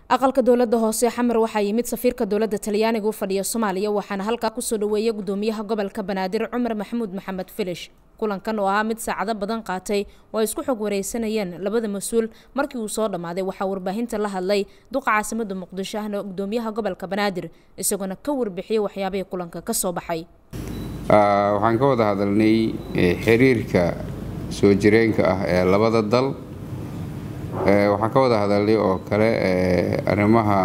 aqalka dowlada hoose xamar waxaa yimid safiirka dowlada talyaaniga u fadhiya soomaaliya waxaana halkaa kusoo dhaweeyay gudoomiyaha gobolka banaadir cumar maxamuud maxamed filish kulankan oo ahaa mid saacado badan qaatay oo ay isku xog wareysanayeen labada mas-uul markii uu soo dhammaaday waxaa warbaahinta la hadlay duqa caasimada muqdisho ahna gudoomiyaha gobolka banaadir isagoona ka warbixiyay waxyaabihii kulanka kasoo baxay waxaan ka wada hadalnay xiriirka soo jireenka ah ee labada dal waxaan ka wada hadalnay oo kale arrimaha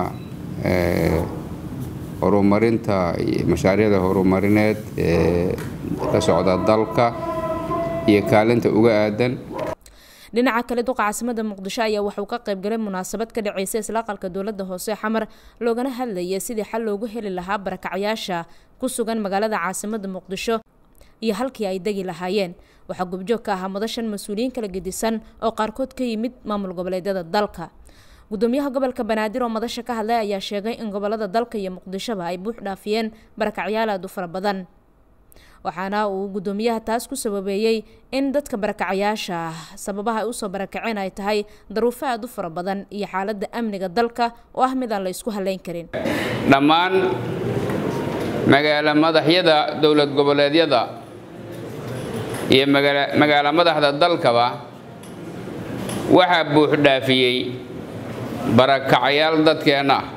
horumarinta mashaariicda horumarineed ee ka socda dalka iyo kaalinta uga aadan dhinaca kale duqa caasimada muqdisho ayaa waxauu ka qaybgalay munaasabad ka dhaceysa isla aqalka dowlada hoose xamar loogana hadlayay sidii xal loogu heli lahaa barakacyaasha ku sugan magaalada caasimada muqdisho iyo halkii ay degi lahaayeen waxaa gubjoog ka ahaa madashan mas-uuliyiin kala gedisan oo qaarkood ka yimid maamul goboleedyada dalka gudoomiyaha gobolka banaadir oo madasha ka hadlay ayaa sheegay in gobolada dalka iyo muqdishoba ay buux dhaafiyeen barakacyaal aad u fara badan waxaana uu gudoomiyaha taas ku sababeeyey in dadka barakacayaasha sababaha ay usoo barakaceen ay tahay daruufo aad u fara badan iyo xaalada amniga dalka oo ah mid aan la isku haleyn karin dhammaan magaalo madaxyada dowlad goboleedyada iyo magaalo madaxda dalkaba waxaa buux dhaafiyey barakacyaal dadkeenna ah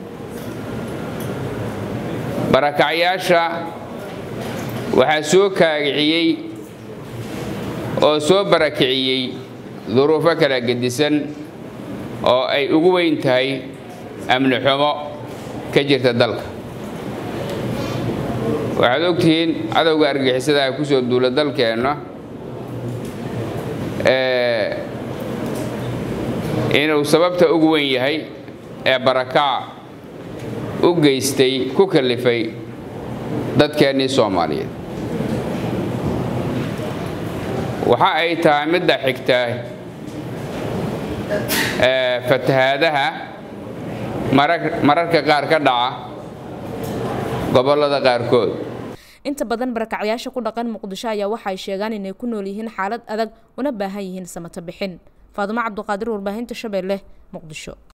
barakacyaasha waxaa soo kaagiciyey oo soo barakiciyey duruufo kala gedisan oo ay ugu weyn tahay amni xumo ka jirta dalka waxaad ogtihiin cadowga argixisada ah kusoo duula dalkeenna inuu sababta ugu weyn yahay ee barakaca u geystay ku kalifay dadkeennii soomaaliyeed waxa ay tahay midda xigta fatahaadaha mararka qaar ka dhaca gobollada qaarkood inta badan barakacyaasha ku dhaqan muqdisho ayaa waxa ay sheegaan inay ku nool yihiin xaalad adag una baahan yihiin samato bixin faadumo cabduqaadir warbaahinta shabeelle muqdisho